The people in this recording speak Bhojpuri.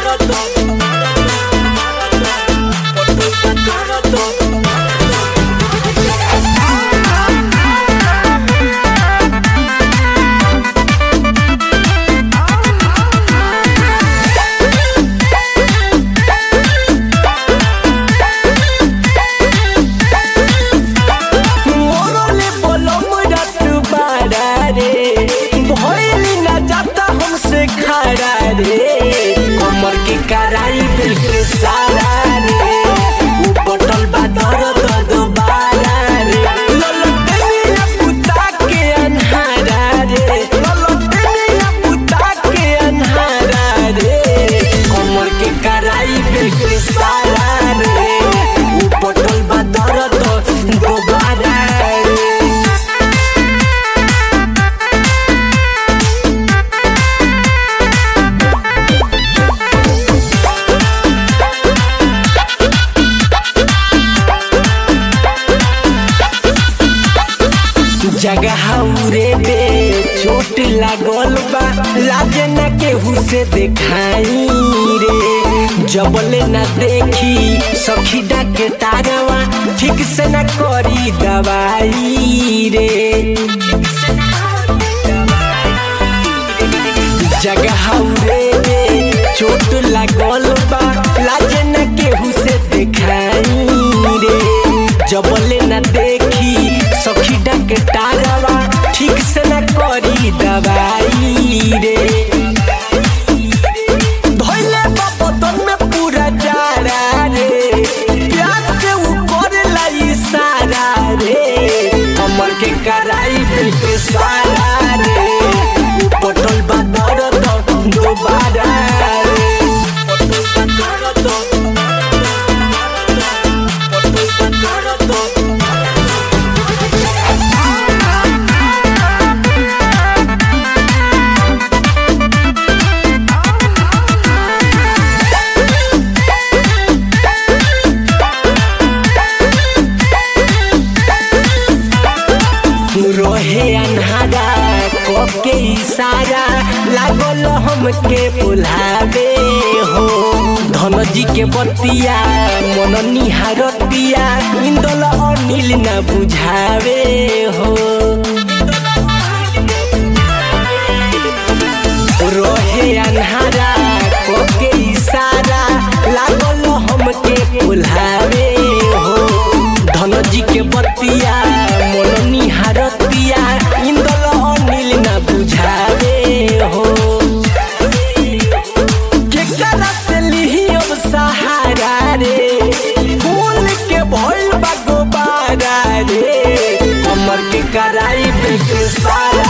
मोरले बोलम रात बाड़ा रे भइली ना जाता हमसे खड़ा रे कमर के कराई दिल के सारा रे उ बटल बा दर्द दोबारा रे ललटनिया पुता के अन्हारा रे ललटनिया पुता के अन्हारा रे कमर के कराई दिल के सारा रे उ बटल बा दर्द दोबारा रे जगह रे बे चोट लागल बा लाजे न केहू से देखाई रे जबले न देखी सखी डाके तारवा ठीक से न करी दवाई रे जगह रे बे चोट लागल बा लाजे न केहू से देखाई रे जबले न देखी सखी डाके तारवा ठीक से न करी दवाई रे धोइले बा बदन में पूरा जाड़ा रे प्यार से उ करेला इशारा रे कमर के कराई दिल के सारा रे उ पटल बा दर्द दोबारा रे पटल बा दर्द पटल बा दर्द रहे अन्हारा के इशारा लागल हमके बुलावे हो धन जी के बतिया मन निहारतिया इंदल अनिल न बुझावे हो रहे अन्हारा के इशारा लागल हमके बुलावे हो धन जी के बतिया मन निहारतिया इंदल अनिल न बुझावे हो केकरा से लिही अब सहारा रे फूल के भइल बा गोबारा रे कमर के कराई पे सारा